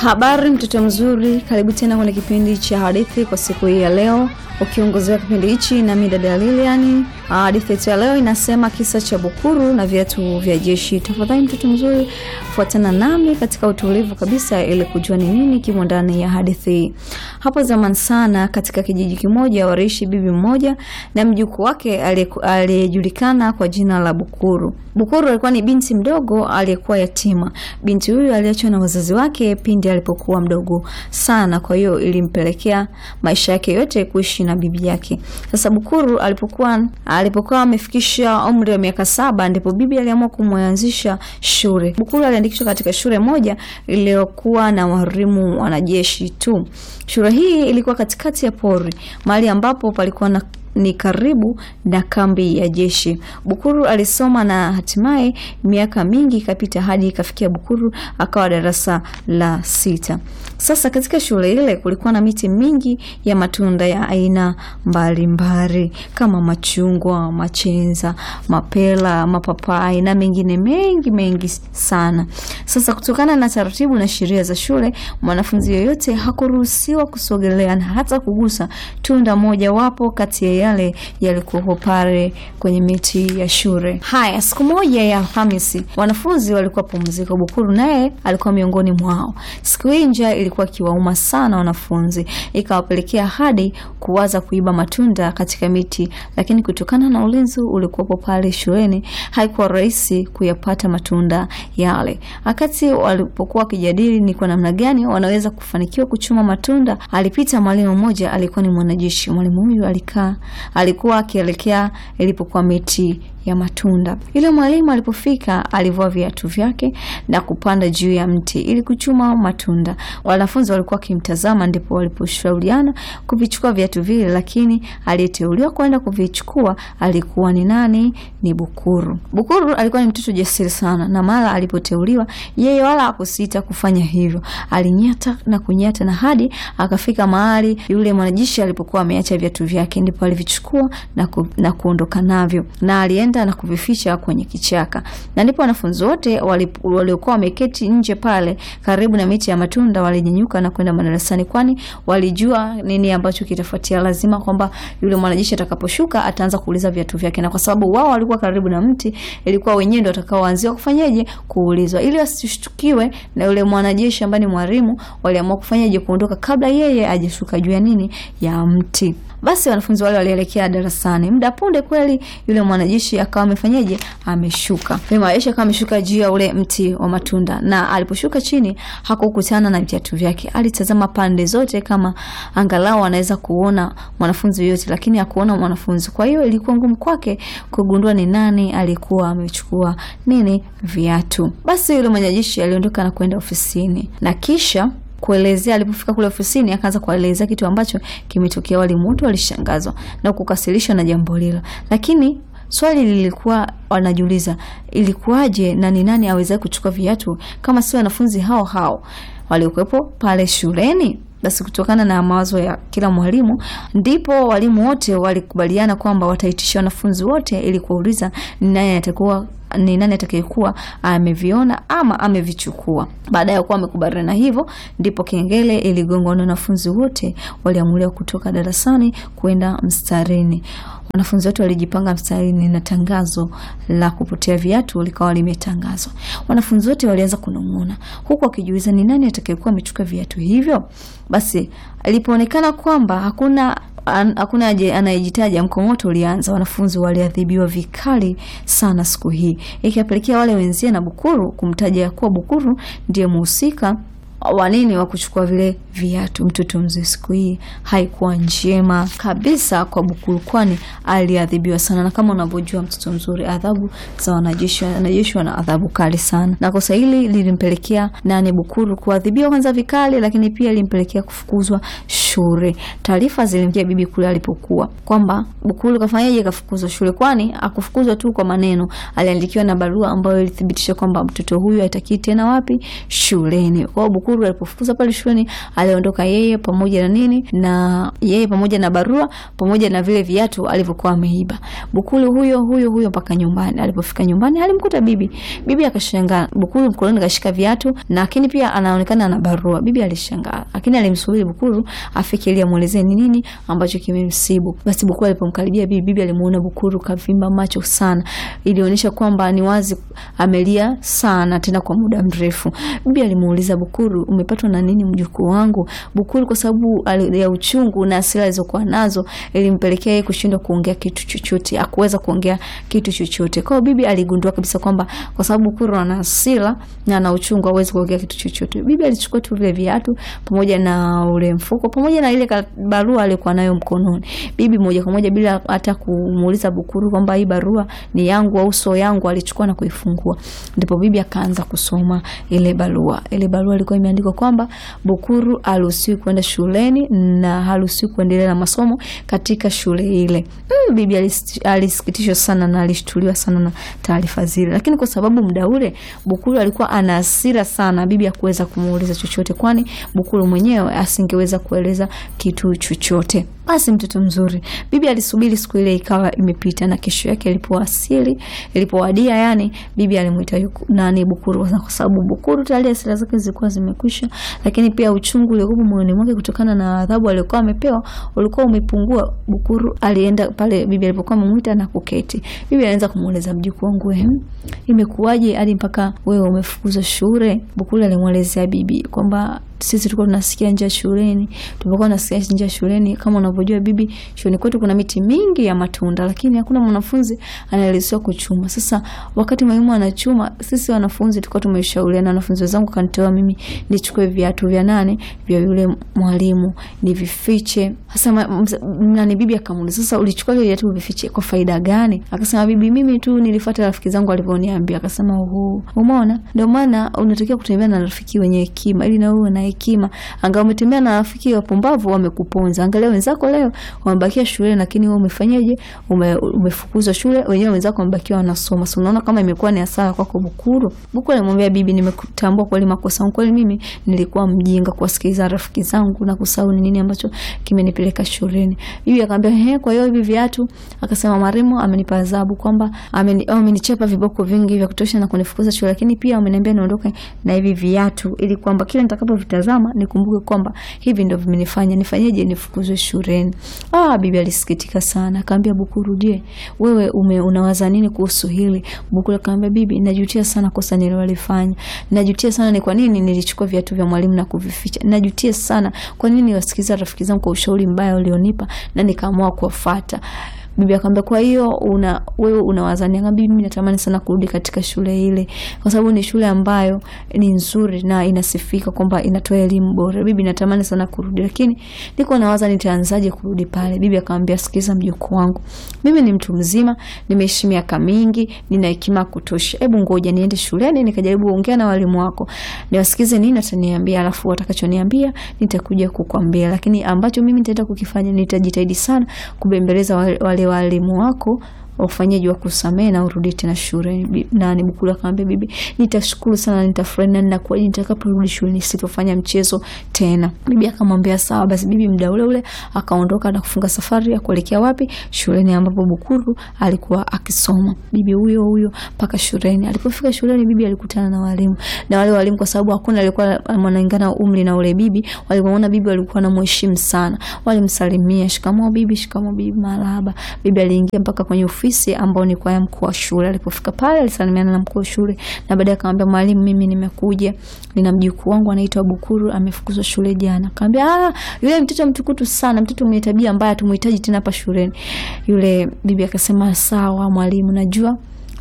Habari mtoto mzuri, karibu tena kwenye kipindi cha hadithi kwa siku hii ya leo, ukiongozewa kipindi hichi na mimi dada Lilian. Hadithi yetu ya leo inasema kisa cha Bukuru na viatu vya jeshi. Tafadhali mtoto mzuri, fuatana nami katika utulivu kabisa, ili kujua ni nini kimo ndani ya hadithi hii. Hapo zamani sana, katika kijiji kimoja, waliishi bibi mmoja na mjukuu wake aliyejulikana kwa jina la Bukuru. Bukuru alikuwa ni binti mdogo aliyekuwa yatima. Binti huyu aliachwa na wazazi wake pindi alipokuwa mdogo sana, kwa hiyo ilimpelekea maisha yake yote kuishi na bibi yake. Sasa Bukuru alipokuwa alipokuwa amefikisha umri wa miaka saba, ndipo bibi aliamua kumwanzisha shule. Bukuru aliandikishwa katika shule moja iliyokuwa na walimu wanajeshi tu. Shule hii ilikuwa katikati ya pori, mahali ambapo palikuwa na ni karibu na kambi ya jeshi. Bukuru alisoma na hatimaye miaka mingi ikapita hadi ikafikia Bukuru akawa darasa la sita. Sasa katika shule ile kulikuwa na miti mingi ya matunda ya aina mbalimbali kama machungwa, machenza, mapela, mapapai na mengine mengi mengi sana. Sasa kutokana na taratibu na sheria za shule, mwanafunzi yoyote hakuruhusiwa kusogelea na hata kugusa tunda moja wapo kati ya yale yalikuwa pale kwenye miti ya shule. Haya, siku moja ya Alhamisi wanafunzi walikuwa pumziko. Bukuru naye alikuwa miongoni mwao. Siku hii njaa ilikuwa ikiwauma sana wanafunzi, ikawapelekea hadi kuwaza kuiba matunda katika miti, lakini kutokana na ulinzi ulikuwepo pale shuleni haikuwa rahisi kuyapata matunda yale. Wakati walipokuwa wakijadili ni kwa namna gani wanaweza kufanikiwa kuchuma matunda, alipita mwalimu mmoja, alikuwa ni mwanajeshi. Mwalimu huyu alikaa alikuwa akielekea ilipokuwa miti ya matunda. Yule mwalimu alipofika, alivua viatu vyake na kupanda juu ya mti ili kuchuma matunda. Wanafunzi walikuwa wakimtazama, ndipo waliposhauriana kuvichukua viatu vile, lakini aliyeteuliwa kwenda kuvichukua alikuwa ni nani? Ni Bukuru. Bukuru alikuwa ni mtoto jasiri sana, na mara alipoteuliwa yeye wala hakusita kufanya hivyo. Alinyata na kunyata na hadi akafika mahali yule mwanajeshi alipokuwa ameacha viatu vyake, ndipo alivichukua na, ku, na kuondoka navyo na alienda na kuvificha kwenye kichaka, na ndipo wanafunzi wote waliokuwa wameketi nje pale karibu na miti ya matunda walinyanyuka na kwenda madarasani, kwani walijua nini ambacho kitafuatia. Lazima kwamba yule mwanajeshi atakaposhuka ataanza kuuliza viatu vyake, na kwa sababu wao walikuwa karibu na mti, ilikuwa wenyewe ndio watakaoanzia kufanyaje kuulizwa, ili wasishtukiwe na yule mwanajeshi ambaye ni mwalimu. Waliamua kufanyaje kuondoka kabla yeye ajishuka juu ya nini ya mti. Basi wanafunzi wale walielekea darasani. Muda punde kweli yule mwanajeshi akawa amefanyaje, ameshuka. Yule mwanajeshi akawa ameshuka juu ya ule mti wa matunda, na aliposhuka chini hakukutana na viatu vyake. Alitazama pande zote kama angalau anaweza kuona mwanafunzi yoyote, lakini hakuona mwanafunzi. Kwa hiyo ilikuwa ngumu kwake kugundua ni nani alikuwa amechukua nini viatu. Basi yule mwanajeshi aliondoka na kwenda ofisini na kisha kuelezea alipofika kule ofisini akaanza kuelezea kitu ambacho kimetokea. Walimu wote walishangazwa na kukasirishwa na jambo hilo, lakini swali lilikuwa wanajiuliza, ilikuwaje na ni nani aweza kuchukua viatu kama si wanafunzi hao hao waliokuwepo pale shuleni? Basi kutokana na mawazo ya kila mwalimu, ndipo walimu wote walikubaliana kwamba wataitisha wanafunzi wote ili kuuliza ni nani atakuwa ni nani atakayekuwa ameviona ama amevichukua. Baada ya kuwa wamekubaliana hivyo, ndipo kengele iligongwa na wanafunzi wote waliamuliwa kutoka darasani kwenda mstarini. Wanafunzi wote walijipanga mstarini na tangazo la kupotea viatu likawa limetangazwa. Wanafunzi wote walianza kunong'ona, huku wakijiuliza ni nani atakayekuwa amechukua viatu hivyo. Basi ilipoonekana kwamba hakuna An, hakuna anayejitaja, mkongoto ulianza. Wanafunzi waliadhibiwa vikali sana siku hii, ikapelekea wale wenzie na Bukuru kumtaja kuwa Bukuru ndiye muhusika wa nini wa kuchukua vile viatu. Mtoto mzee siku hii haikuwa njema kabisa kwa Bukuru, kwani aliadhibiwa sana, na kama unavyojua mtoto mzuri, adhabu za wanajeshi, wanajeshi wana adhabu kali sana, na kosa hili lilimpelekea nani Bukuru kuadhibiwa kwanza vikali, lakini pia lilimpelekea kufukuzwa shule. Taarifa zilimjia bibi kule alipokuwa kwamba Bukuru kafanyaje, kafukuzwa shule. Kwani akufukuzwa tu kwa maneno, aliandikiwa na barua ambayo ilithibitisha kwamba mtoto huyu haitaki tena wapi shuleni. Kwa hiyo Bukuru alipofukuzwa pale shuleni, aliondoka yeye pamoja na nini na yeye pamoja na barua pamoja na vile viatu alivyokuwa ameiba. Bukuru huyo huyo huyo mpaka nyumbani. Alipofika nyumbani alimkuta bibi. Bibi akashangaa. Bukuru mkononi kashika viatu lakini pia anaonekana na barua. Bibi alishangaa. Lakini alimsubiri Bukuru afike ili amuelezee ni nini ambacho kimemsibu. Basi Bukuru alipomkaribia bibi, bibi alimuona Bukuru kavimba macho sana. Ilionyesha kwamba ni wazi amelia sana tena kwa muda mrefu. Bibi alimuuliza Bukuru, umepatwa na nini mjukuu wangu? Bukuru kwa sababu ya uchungu na hasira alizokuwa nazo ilimpelekea yeye kushindwa kuongea kitu chochote, akuweza kuongea kitu chochote. Kwa hiyo bibi aligundua kabisa kwamba kwa sababu Bukuru ana hasira na ana uchungu hawezi kuongea kitu chochote. Bibi alichukua tu vile viatu pamoja na ule mfuko pamoja na ile barua aliyokuwa nayo mkononi. Bibi moja kwa moja bila hata kumuuliza Bukuru kwamba hii barua ni yangu au sio yangu, alichukua na kuifungua. Ndipo bibi akaanza kusoma ile barua. Ile barua ilikuwa imeandikwa kwamba Bukuru haruhusiwi kwenda shuleni na haruhusiwi kuendelea na masomo katika shule ile. Mm, bibi alisikitishwa sana na alishtuliwa sana na taarifa zile, lakini kwa sababu muda ule Bukuru alikuwa ana hasira sana, bibi hakuweza kumuuliza chochote, kwani Bukuru mwenyewe asingeweza kueleza kitu chochote. Basi mtoto mzuri, bibi alisubiri siku ile ikawa imepita, na kesho yake ilipowasili, ilipowadia, yani bibi alimuita nani Bukuru, kwa sababu Bukuru tayari hasira zake zilikuwa zimekwisha, lakini pia uchungu uliokuwa moyoni mwake kutokana na adhabu aliyokuwa amepewa ulikuwa umepungua. Bukuru alienda pale bibi alipokuwa amemuita na kuketi. Bibi alianza kumueleza, mjukuu wangu, wewe imekuwaje hadi mpaka wewe umefukuzwa shule? Bukuru alimwelezea bibi kwamba sisi tulikuwa tunasikia njaa shuleni, tulipokuwa tunasikia njaa shuleni, kama unavyojua bibi, shuleni kwetu kuna miti mingi ya matunda, lakini hakuna mwanafunzi anaruhusiwa kuchuma. Sasa wakati mwalimu anachuma, sisi wanafunzi tulikuwa tumeshauriana, wanafunzi wenzangu kanitoa mimi nichukue viatu vya nane vya yule mwalimu nivifiche. Sasa nani, bibi akamuuliza, sasa ulichukua vile viatu vifiche kwa faida gani? Akasema, bibi, mimi tu nilifuata rafiki zangu walivyoniambia. Akasema, oho, umeona, ndio maana unatakiwa kutembea na rafiki wenye hekima ili na wewe na hekima. Angalau umetembea na rafiki wapumbavu wamekuponza. Angalia wenzako leo wamebakia shule, lakini wewe umefanyaje? Ume, umefukuzwa shule, wenyewe wenzako wamebakia wanasoma. So unaona kama imekuwa ni hasara kwako Bukuru. Bukuru alimwambia bibi, nimekutambua kweli makosa yangu, kweli mimi nilikuwa mjinga kuwasikiliza rafiki zangu na kusahau ni nini ambacho kimenipeleka shuleni. Bibi akamwambia ehe, kwa hiyo hivi viatu? Akasema maremo amenipa adhabu kwamba amenichapa viboko vingi vya kutosha na kunifukuza shule, lakini pia ameniambia niondoke na hivi viatu ili kwamba kila nitakapo tazama nikumbuke kwamba hivi ndio vimenifanya nifanyeje nifukuzwe shuleni. Ah, bibi alisikitika sana, akamwambia Bukuru, je, wewe ume unawaza nini kuhusu hili? Bukuru akamwambia bibi, najutia sana kosa nililofanya. Najutia sana ni kwa nini nilichukua viatu vya mwalimu na kuvificha. Najutia sana kwa nini niwasikiza rafiki zangu kwa ushauri mbaya ulionipa na nikaamua kuwafuata. Bibi akamwambia kwa hiyo una wewe unawazania? Akamwambia mimi natamani sana kurudi katika shule ile, kwa sababu ni shule ambayo ni nzuri na inasifika kwamba inatoa elimu bora. Bibi natamani sana kurudi, lakini niko nawaza nitaanzaje kurudi pale. Bibi akamwambia sikiza, mjukuu wangu, mimi ni mtu mzima, nimeishi miaka mingi, nina hekima kutosha. Hebu ngoja niende shuleni nikajaribu kuongea na walimu wako, niwasikize nini ataniambia, alafu watakachoniambia nitakuja kukwambia, lakini ambacho mimi nitaenda kukifanya, nitajitahidi sana kubembeleza wale walimu wako ufanyaji wa kusamehe na urudi tena shule. Na ni Bukuru akamwambia bibi, nitashukuru sana, nitafurahi na ninakuwa nitakaporudi shule sitofanya mchezo tena. Bibi akamwambia sawa. Basi bibi muda ule ule akaondoka na kufunga safari ya kuelekea wapi? Shuleni ambapo Bukuru alikuwa akisoma. Bibi huyo huyo mpaka shuleni. Alipofika shuleni, bibi alikutana na walimu, na wale walimu kwa sababu hakuna alikuwa wanalingana umri na ule bibi, walipoona bibi walikuwa wanamheshimu sana, walimsalimia, shikamoo bibi, shikamoo bibi, marahaba. Bibi aliingia mpaka kwenye ofisi ambao ni kwa mkuu wa shule. Alipofika pale alisalimiana na mkuu wa shule na baadaye akamwambia mwalimu, mimi nimekuja, nina mjukuu wangu anaitwa Bukuru amefukuzwa shule jana. Akamwambia ah, yule mtoto mtukutu sana, mtoto mwenye tabia mbaya, tumuhitaji tena hapa shuleni. Yule bibi akasema sawa mwalimu, najua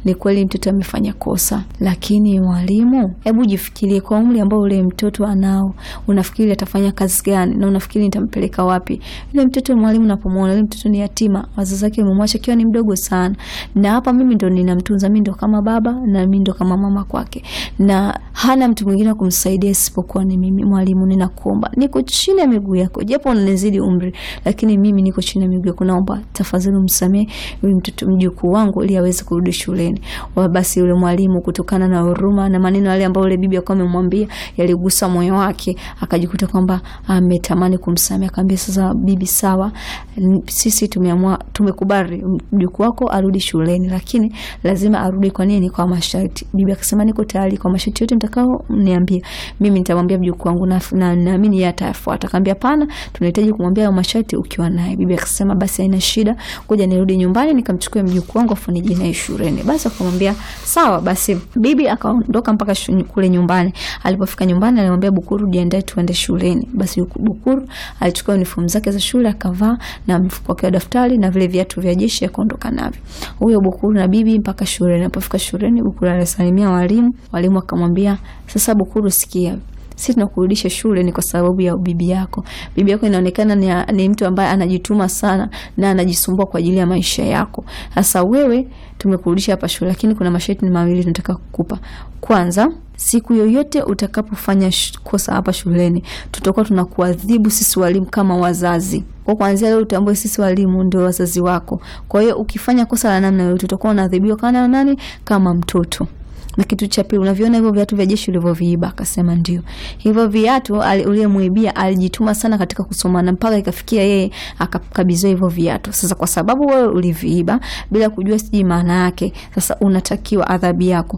ni kweli mtoto amefanya kosa, lakini mwalimu, hebu jifikirie kwa umri ambao ule mtoto anao, unafikiri atafanya kazi gani na unafikiri nitampeleka wapi? Yule mtoto mwalimu napomwona yule mtoto ni yatima, wazazi wake wamemwacha akiwa ni mdogo sana, na hapa mimi ndo ninamtunza, mimi ndo kama baba na mimi ndo kama mama kwake, na hana mtu mwingine wa kumsaidia isipokuwa ni mimi. Mwalimu, ninakuomba, niko chini ya miguu yako, japo unanizidi umri, lakini mimi niko chini ya miguu yako, naomba tafadhali umsamehe huyu mtoto mjukuu wangu ili aweze kurudi shuleni. Wa basi yule mwalimu kutokana na huruma na maneno yale ambayo yule bibi alikuwa amemwambia yaligusa moyo wake, akajikuta kwamba ametamani kumsamehe. Akamwambia, sasa bibi, sawa, sisi tumeamua, tumekubali mjukuu wako arudi shuleni, lakini lazima arudi. Kwa nini? Kwa masharti. Bibi akasema, niko tayari kwa masharti yote mtakao niambia, mimi nitamwambia mjukuu wangu na naamini yeye atayafuata. Akamwambia, pana, tunahitaji kumwambia hayo masharti ukiwa naye. Bibi akasema, basi haina shida, ngoja nirudi nyumbani nikamchukue mjukuu wangu afu nije naye shuleni. Basi akamwambia sawa. Basi bibi akaondoka mpaka kule nyumbani. Alipofika nyumbani, alimwambia Bukuru, jiandae tuende shuleni. Basi Bukuru alichukua uniform zake za shule akavaa na mfuko wake wa daftari na vile viatu vya jeshi akaondoka navyo. Huyo Bukuru na bibi mpaka shuleni. Alipofika shuleni, Bukuru alisalimia walimu. Walimu akamwambia, sasa Bukuru, sikia sisi tunakurudisha shule ni kwa sababu ya bibi yako. Bibi yako inaonekana ni, ni mtu ambaye anajituma sana na anajisumbua kwa ajili ya maisha yako. Sasa wewe tumekurudisha hapa shule, lakini kuna masharti mawili tunataka kukupa. Kwanza, siku yoyote utakapofanya kosa hapa shuleni, tutakuwa tunakuadhibu sisi walimu kama wazazi. Kwa kuanzia leo utambue sisi walimu ndio wazazi wako. Kwa hiyo ukifanya kosa la namna yoyote, utakuwa unaadhibiwa kama nani? Kama mtoto na kitu cha pili, unaviona hivyo viatu vya jeshi ulivyoviiba? Akasema ndio. Hivyo viatu uliyemwibia alijituma sana katika kusoma na mpaka ikafikia yeye akakabidhiwa hivyo viatu. Sasa kwa sababu wewe uliviiba bila kujua siji maana yake, sasa unatakiwa adhabu yako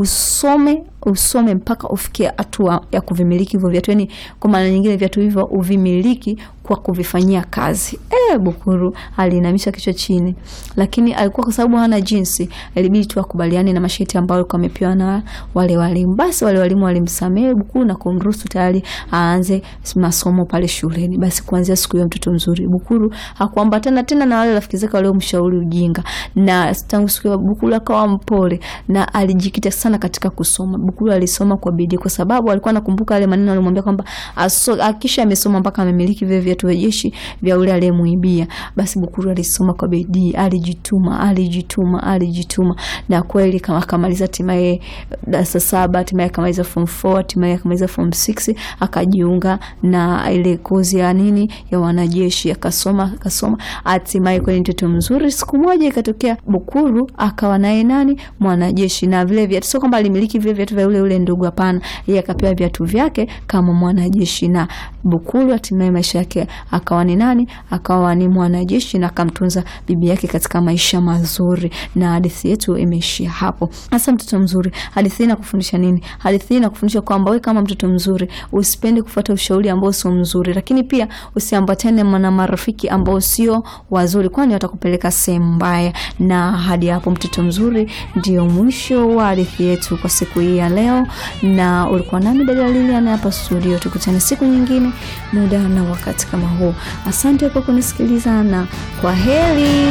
usome usome mpaka ufikie hatua ya kuvimiliki hivyo viatu, yani kwa maana nyingine viatu hivyo uvimiliki kwa kuvifanyia kazi. E, Bukuru alinamisha kichwa chini, lakini alikuwa kwa sababu hana jinsi, ilibidi tu akubaliane na masharti ambayo alikuwa amepewa na wale walimu. Basi wale walimu walimsamehe Bukuru na kumruhusu tayari aanze masomo pale shuleni. Basi kuanzia siku hiyo mtoto mzuri Bukuru hakuambatana tena na wale rafiki zake waliomshauri ujinga, na tangu siku hiyo Bukuru akawa mpole na alijikita sana katika kusoma. Bukuru alisoma kwa bidii kwa sababu alikuwa anakumbuka yale maneno alimwambia kwamba akisha amesoma mpaka amemiliki vile viatu vya jeshi vya ule aliyemuibia. Basi Bukuru alisoma kwa bidii, alijituma, alijituma, alijituma na kweli kama akamaliza hatimaye darasa saba, hatimaye akamaliza form 4, hatimaye akamaliza form 6, akajiunga na ile kozi ya nini ya wanajeshi, akasoma akasoma, hatimaye kweli mtoto mzuri. Siku moja ikatokea Bukuru akawa naye nani mwanajeshi, na vile viatu sio kwamba alimiliki vile viatu vya ule ule ndugu, hapana, yeye akapewa viatu vyake kama mwanajeshi, na Bukuru hatimaye maisha yake akawa ni nani? Akawa ni mwanajeshi na akamtunza bibi yake katika maisha mazuri, na hadithi yetu imeishia hapo. Hasa mtoto mzuri, hadithi hii inakufundisha nini? Hadithi hii inakufundisha kwamba wewe kama mtoto mzuri usipende kufuata ushauri ambao sio mzuri, lakini pia usiambatane na marafiki ambao sio wazuri, kwani watakupeleka sehemu mbaya. Na hadi hapo, mtoto mzuri, ndio mwisho wa hadithi yetu kwa siku hii ya leo, na ulikuwa nami dada Lilian hapa studio. Tukutane siku nyingine muda na wakati kama huu. Asante kwa kunisikiliza na kwa heri.